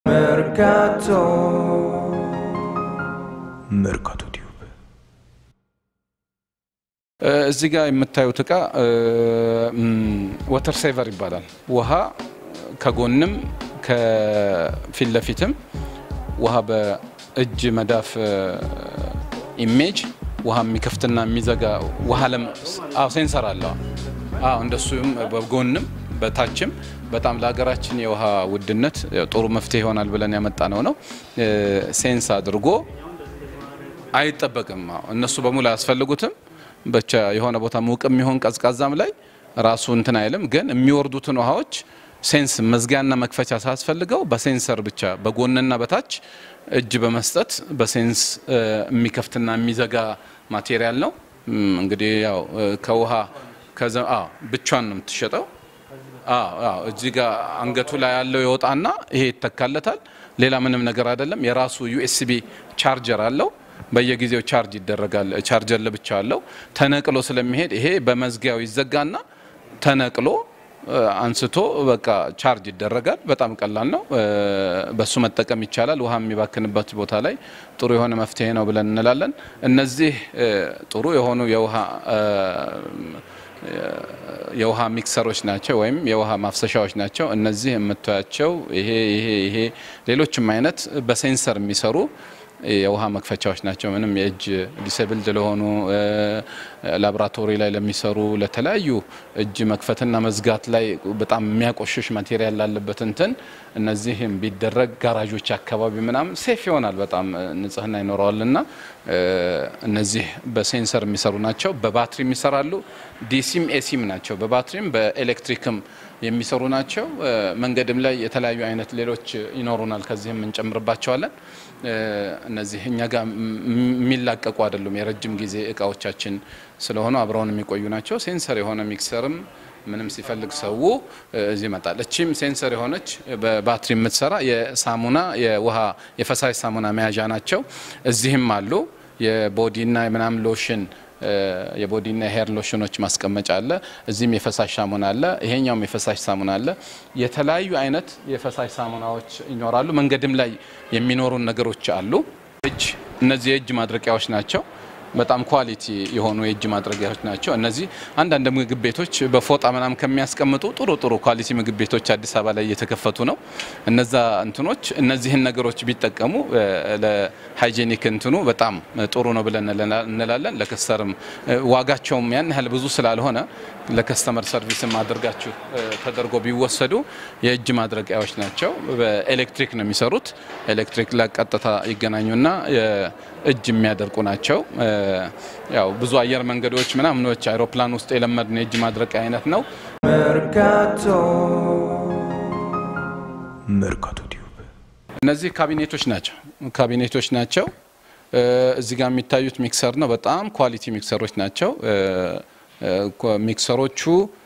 Mercato መርካቶ ቲዩብ እዚህ ጋር የምታዩት እቃ ወተር ሴቨር ይባላል። ውሃ ከጎንም ከፊት ለፊትም ውሃ በእጅ መዳፍ ኢሜጅ ውሃ የሚከፍትና የሚዘጋ ውሃ ለም አዎ ሴንሰር አለው። አዎ እንደሱም በጎንም በታችም በጣም ለሀገራችን የውሃ ውድነት ጥሩ መፍትሄ ይሆናል ብለን ያመጣነው ነው። ሴንስ አድርጎ አይጠበቅም። አዎ እነሱ በሙሉ አያስፈልጉትም። ብቻ የሆነ ቦታ ሙቅም ይሆን ቀዝቃዛም ላይ ራሱ እንትን አይልም። ግን የሚወርዱትን ውሃዎች ሴንስ መዝጊያና መክፈቻ ሳያስፈልገው በሴንሰር ብቻ በጎንና በታች እጅ በመስጠት በሴንስ የሚከፍትና የሚዘጋ ማቴሪያል ነው። እንግዲህ ያው ከውሃ ብቻን ነው የምትሸጠው። እዚህ ጋር አንገቱ ላይ ያለው የወጣና ይሄ ይተካለታል። ሌላ ምንም ነገር አይደለም። የራሱ ዩኤስቢ ቻርጀር አለው። በየጊዜው ቻርጅ ይደረጋል። ቻርጀር ለብቻ አለው። ተነቅሎ ስለሚሄድ ይሄ በመዝጊያው ይዘጋና ተነቅሎ አንስቶ በቃ ቻርጅ ይደረጋል። በጣም ቀላል ነው። በሱ መጠቀም ይቻላል። ውሃ የሚባክንበት ቦታ ላይ ጥሩ የሆነ መፍትሄ ነው ብለን እንላለን። እነዚህ ጥሩ የሆኑ የውሃ የውሃ ሚክሰሮች ናቸው ወይም የውሃ ማፍሰሻዎች ናቸው። እነዚህ የምታያቸው ይሄ ይሄ ይሄ ሌሎችም አይነት በሴንሰር የሚሰሩ የውሃ መክፈቻዎች ናቸው። ምንም የእጅ ዲሰብልድ ለሆኑ ላቦራቶሪ ላይ ለሚሰሩ ለተለያዩ እጅ መክፈትና መዝጋት ላይ በጣም የሚያቆሽሽ ማቴሪያል ላለበት እንትን እነዚህም ቢደረግ ጋራዦች አካባቢ ምናምን ሴፍ ይሆናል። በጣም ንጽህና ይኖረዋልና እነዚህ በሴንሰር የሚሰሩ ናቸው። በባትሪ የሚሰራሉ። ዲሲም ኤሲም ናቸው። በባትሪም በኤሌክትሪክም የሚሰሩ ናቸው። መንገድም ላይ የተለያዩ አይነት ሌሎች ይኖሩናል። ከዚህም እንጨምርባቸዋለን። እነዚህ እኛ ጋር የሚላቀቁ አይደሉም። የረጅም ጊዜ እቃዎቻችን ስለሆኑ አብረውን የሚቆዩ ናቸው። ሴንሰር የሆነ ሚክሰርም ምንም ሲፈልግ ሰው እዚህ ይመጣል። እቺም ሴንሰር የሆነች በባትሪ የምትሰራ የሳሙና የውሃ የፈሳሽ ሳሙና መያዣ ናቸው። እዚህም አሉ የቦዲና የምናምን ሎሽን የቦዲና የሄር ሎሽኖች ማስቀመጫ አለ። እዚህም የፈሳሽ ሳሙና አለ። ይሄኛውም የፈሳሽ ሳሙና አለ። የተለያዩ አይነት የፈሳሽ ሳሙናዎች ይኖራሉ። መንገድም ላይ የሚኖሩን ነገሮች አሉ። እጅ እነዚህ የእጅ ማድረቂያዎች ናቸው። በጣም ኳሊቲ የሆኑ የእጅ ማድረጊያዎች ናቸው። እነዚህ አንዳንድ ምግብ ቤቶች በፎጣ ምናምን ከሚያስቀምጡ ጥሩ ጥሩ ኳሊቲ ምግብ ቤቶች አዲስ አበባ ላይ እየተከፈቱ ነው። እነዛ እንትኖች እነዚህን ነገሮች ቢጠቀሙ ለሃይጄኒክ እንትኑ በጣም ጥሩ ነው ብለን እንላለን። ለከስተርም ዋጋቸውም ያን ያህል ብዙ ስላልሆነ ለከስተመር ሰርቪስም አድርጋችሁ ተደርጎ ቢወሰዱ የእጅ ማድረቂያዎች ናቸው። በኤሌክትሪክ ነው የሚሰሩት። ኤሌክትሪክ ላይ ቀጥታ ይገናኙና እጅ የሚያደርቁ ናቸው። ያው ብዙ አየር መንገዶች ምናምኖች አይሮፕላን ውስጥ የለመድን የእጅ ማድረቂያ አይነት ነው። Mercato መርካቶ ቲዩብ እነዚህ ካቢኔቶች ናቸው ካቢኔቶች ናቸው። እዚህ ጋር የሚታዩት ሚክሰር ነው። በጣም ኳሊቲ ሚክሰሮች ናቸው። ሚክሰሮቹ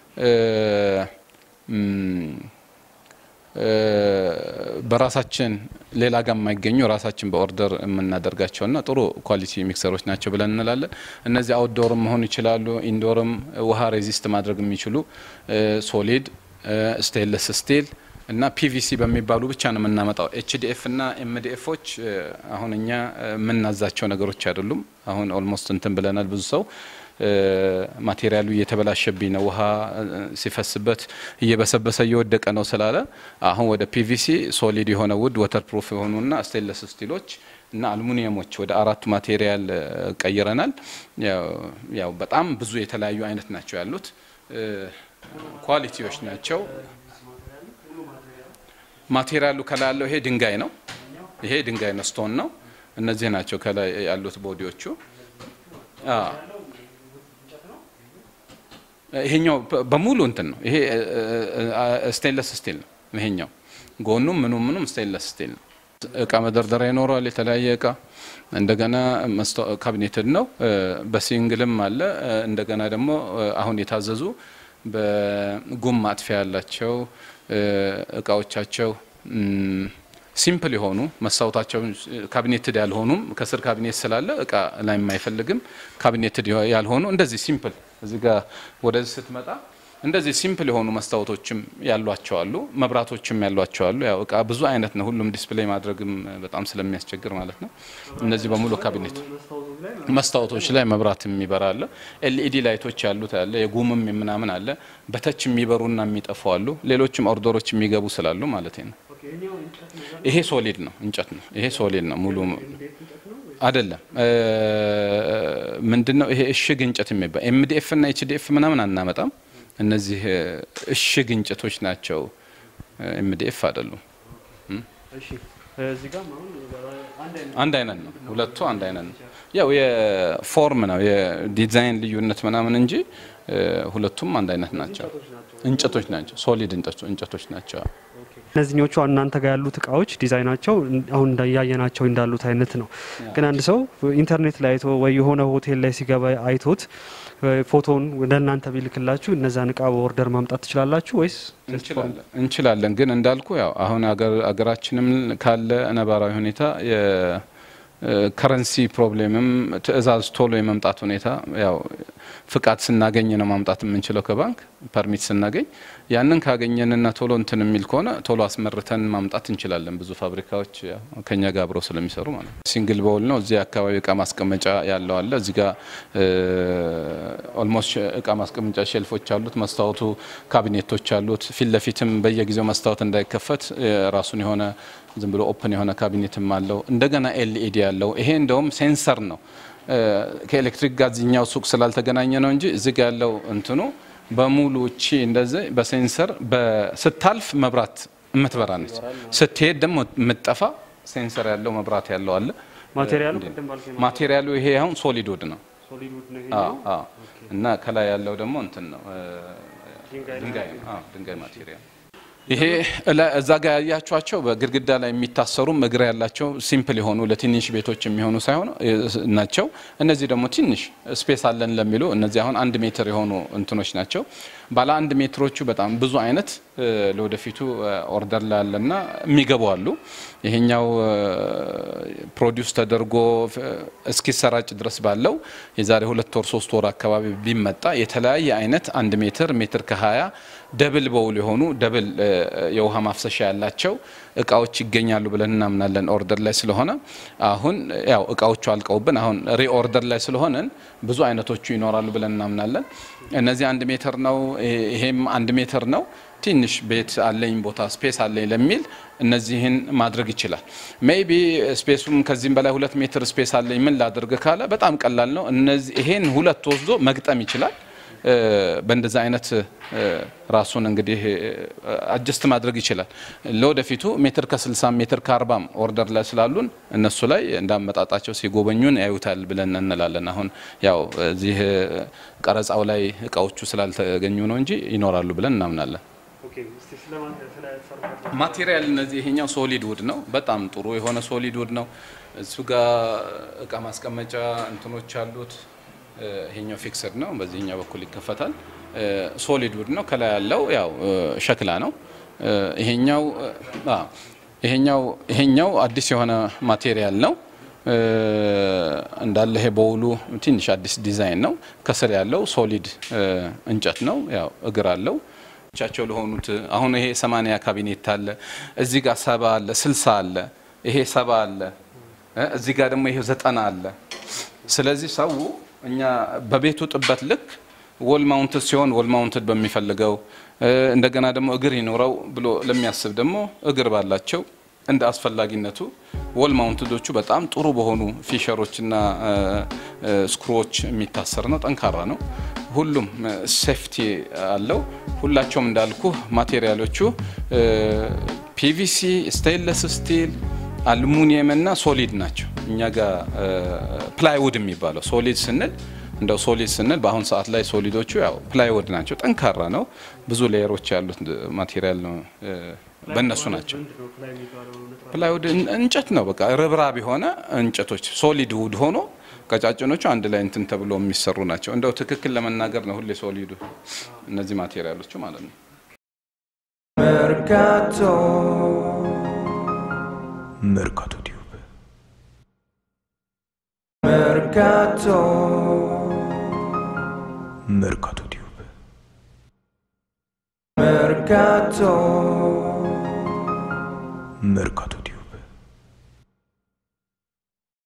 በራሳችን ሌላ ጋር የማይገኙ ራሳችን በኦርደር የምናደርጋቸውና ጥሩ ኳሊቲ ሚክሰሮች ናቸው ብለን እንላለን። እነዚህ አውትዶርም መሆኑ ይችላሉ፣ ኢንዶርም ውሃ ሬዚስት ማድረግ የሚችሉ ሶሊድ፣ ስቴንለስ ስቲል እና ፒቪሲ በሚባሉ ብቻ ነው የምናመጣው። ኤችዲኤፍ እና ኤምዲኤፎች አሁን እኛ የምናዛቸው ነገሮች አይደሉም። አሁን ኦልሞስት እንትን ብለናል። ብዙ ሰው ማቴሪያሉ እየተበላሸብኝ ነው፣ ውሃ ሲፈስበት እየበሰበሰ እየወደቀ ነው ስላለ አሁን ወደ ፒቪሲ ሶሊድ የሆነ ውድ ወተር ፕሩፍ የሆኑና ስቴንለስ ስቲሎች እና አልሙኒየሞች ወደ አራቱ ማቴሪያል ቀይረናል። ያው በጣም ብዙ የተለያዩ አይነት ናቸው ያሉት ኳሊቲዎች ናቸው። ማቴሪያሉ ከላይ ያለው ይሄ ድንጋይ ነው። ይሄ ድንጋይ ነው፣ ስቶን ነው። እነዚህ ናቸው ከላይ ያሉት ቦዲዎቹ። ይሄኛው በሙሉ እንትን ነው። ይሄ ስቴንለስ ስቲል ነው። ይሄኛው ጎኑም ምኑም ምኑም ስቴንለስ ስቲል ነው። እቃ መደርደሪያ ይኖረዋል። የተለያየ እቃ እንደገና ካቢኔትድ ነው። በሲንግልም አለ። እንደገና ደግሞ አሁን የታዘዙ በጉም ማጥፊያ ያላቸው እቃዎቻቸው ሲምፕል የሆኑ መስታወታቸው ካቢኔትድ ያልሆኑም ከስር ካቢኔት ስላለ እቃ ላይ የማይፈልግም ካቢኔትድ ያልሆኑ እንደዚህ ሲምፕል እዚህ ጋር ወደዚህ ስትመጣ እንደዚህ ሲምፕል የሆኑ መስታወቶችም ያሏቸው አሉ፣ መብራቶችም ያሏቸው አሉ። ያው እቃ ብዙ አይነት ነው። ሁሉም ዲስፕሌይ ማድረግም በጣም ስለሚያስቸግር ማለት ነው። እነዚህ በሙሉ ካቢኔት መስታወቶች ላይ መብራት የሚበራ አለ። ኤልኢዲ ላይቶች ያሉት አለ። የጉምም ምናምን አለ። በተች የሚበሩና የሚጠፉ አሉ። ሌሎችም ኦርደሮች የሚገቡ ስላሉ ማለት ነው። ይሄ ሶሊድ ነው፣ እንጨት ነው። ይሄ ሶሊድ ነው ሙሉ አይደለም። ምንድን ነው ይሄ እሽግ እንጨት የሚባል ኤምዲኤፍ እና ኤችዲኤፍ ምናምን አናመጣም። እነዚህ እሽግ እንጨቶች ናቸው። ኤምዲኤፍ አይደሉም። አንድ አይነት ነው። ሁለቱ አንድ አይነት ነው። ያው የፎርም ነው የዲዛይን ልዩነት ምናምን እንጂ ሁለቱም አንድ አይነት ናቸው። እንጨቶች ናቸው። ሶሊድ እንጨቶች ናቸው። እነዚህኞቹ እናንተ ጋር ያሉት እቃዎች ዲዛይናቸው አሁን እንዳያየናቸው እንዳሉት አይነት ነው። ግን አንድ ሰው ኢንተርኔት ላይ አይቶ ወይ የሆነ ሆቴል ላይ ሲገባ አይቶት ፎቶውን ወደ እናንተ ቢልክላችሁ እነዛን እቃ በኦርደር ማምጣት ትችላላችሁ ወይስ? እንችላለን። ግን እንዳልኩ ያው አሁን አገራችንም ካለ ነባራዊ ሁኔታ ከረንሲ ፕሮብሌምም ትዕዛዝ ቶሎ የመምጣት ሁኔታ ያው ፍቃድ ስናገኝ ነው ማምጣት የምንችለው ከባንክ ፐርሚት ስናገኝ ያንን ካገኘንና ቶሎ እንትን የሚል ከሆነ ቶሎ አስመርተን ማምጣት እንችላለን። ብዙ ፋብሪካዎች ከኛ ጋር አብረው ስለሚሰሩ ማለት ነው። ሲንግል በውል ነው። እዚህ አካባቢ እቃ ማስቀመጫ ያለው አለ። እዚህ ጋር ኦልሞስት እቃ ማስቀመጫ ሼልፎች አሉት። መስታወቱ ካቢኔቶች አሉት። ፊት ለፊትም በየጊዜው መስታወት እንዳይከፈት ራሱን የሆነ ዝም ብሎ ኦፕን የሆነ ካቢኔትም አለው። እንደገና ኤልኢዲ ያለው ይሄ እንደውም ሴንሰር ነው። ከኤሌክትሪክ ጋር እዚህኛው ሱቅ ስላልተገናኘ ነው እንጂ እዚህ ጋ ያለው እንትኑ በሙሉ እቺ እንደዚህ በሴንሰር ስታልፍ መብራት የምትበራ ነች። ስትሄድ ደግሞ የምትጠፋ ሴንሰር ያለው መብራት ያለው አለ። ማቴሪያሉ ይሄ አሁን ሶሊድ ውድ ነው እና ከላይ ያለው ደግሞ እንትን ነው ድንጋይ ነው። ድንጋይ ማቴሪያል ይሄ እዛ ጋር ያያችኋቸው በግድግዳ ላይ የሚታሰሩም እግር ያላቸው ሲምፕል የሆኑ ለትንሽ ቤቶች የሚሆኑ ሳይሆኑ ናቸው። እነዚህ ደግሞ ትንሽ ስፔስ አለን ለሚሉ እነዚህ አሁን አንድ ሜትር የሆኑ እንትኖች ናቸው። ባለ አንድ ሜትሮቹ በጣም ብዙ አይነት ለወደፊቱ ኦርደር ላይ ያለና የሚገቡ አሉ። ይሄኛው ፕሮዲውስ ተደርጎ እስኪሰራጭ ድረስ ባለው የዛሬ ሁለት ወር ሶስት ወር አካባቢ ቢመጣ የተለያየ አይነት አንድ ሜትር ሜትር ከሀያ ደብል በውል የሆኑ ደብል የውሃ ማፍሰሻ ያላቸው እቃዎች ይገኛሉ ብለን እናምናለን። ኦርደር ላይ ስለሆነ አሁን ያው እቃዎቹ አልቀውብን አሁን ሪኦርደር ላይ ስለሆነን ብዙ አይነቶቹ ይኖራሉ ብለን እናምናለን። እነዚህ አንድ ሜትር ነው፣ ይሄም አንድ ሜትር ነው። ትንሽ ቤት አለኝ ቦታ ስፔስ አለኝ ለሚል እነዚህን ማድረግ ይችላል። ሜይቢ ስፔሱም ከዚህም በላይ ሁለት ሜትር ስፔስ አለኝ ምን ላድርግ ካለ በጣም ቀላል ነው። እነዚህ ይሄን ሁለት ወስዶ መግጠም ይችላል። በእንደዛ አይነት ራሱን እንግዲህ አጀስት ማድረግ ይችላል። ለወደፊቱ ሜትር ከ60 ሜትር ከ40 ኦርደር ላይ ስላሉን እነሱ ላይ እንዳመጣጣቸው ሲጎበኙን ያዩታል ብለን እንላለን። አሁን ያው እዚህ ቀረጻው ላይ እቃዎቹ ስላልተገኙ ነው እንጂ ይኖራሉ ብለን እናምናለን። ማቴሪያል እነዚህ ይሄኛው ሶሊድ ውድ ነው። በጣም ጥሩ የሆነ ሶሊድ ውድ ነው። እሱ ጋር እቃ ማስቀመጫ እንትኖች አሉት። ይሄኛው ፊክስድ ነው። በዚህኛው በኩል ይከፈታል። ሶሊድ ውድ ነው። ከላይ ያለው ያው ሸክላ ነው። ይሄኛው ይሄኛው ይሄኛው አዲስ የሆነ ማቴሪያል ነው እንዳለ ይሄ በውሉ ትንሽ አዲስ ዲዛይን ነው። ከስር ያለው ሶሊድ እንጨት ነው። ያው እግር አለው ቻቸው ለሆኑት አሁን ይሄ ሰማንያ ካቢኔት አለ። እዚህ ጋር ሰባ አለ፣ ስልሳ አለ፣ ይሄ ሰባ አለ፣ እዚህ ጋር ደግሞ ይሄ ዘጠና አለ። ስለዚህ ሰው እኛ በቤቱ ጥበት ልክ ወል ማውንትድ ሲሆን ወል ማውንትድ በሚፈልገው እንደገና ደግሞ እግር ይኖረው ብሎ ለሚያስብ ደግሞ እግር ባላቸው እንደ አስፈላጊነቱ ወል ማውንትዶቹ በጣም ጥሩ በሆኑ ፊሸሮችና ስክሮዎች የሚታሰር ነው። ጠንካራ ነው። ሁሉም ሴፍቲ አለው። ሁላቸውም እንዳልኩ ማቴሪያሎቹ ፒቪሲ፣ ስቴንለስ ስቲል፣ አልሙኒየም እና ሶሊድ ናቸው። እኛ ጋር ፕላይውድ የሚባለው ሶሊድ ስንል እንደው ሶሊድ ስንል በአሁን ሰዓት ላይ ሶሊዶቹ ያው ፕላይውድ ናቸው። ጠንካራ ነው። ብዙ ሌየሮች ያሉት ማቴሪያል ነው። በእነሱ ናቸው። ፕላይውድ እንጨት ነው። በቃ ርብራብ የሆነ እንጨቶች ሶሊድ ውድ ሆኖ ቀጫጭኖቹ አንድ ላይ እንትን ተብሎ የሚሰሩ ናቸው። እንደው ትክክል ለመናገር ነው ሁሌ ሶሊዱ እነዚህ ማቴሪያሎቹ ማለት ነው። Mercato, Mercato Tube. mercato, Mercato Tube. Mercato. Mercato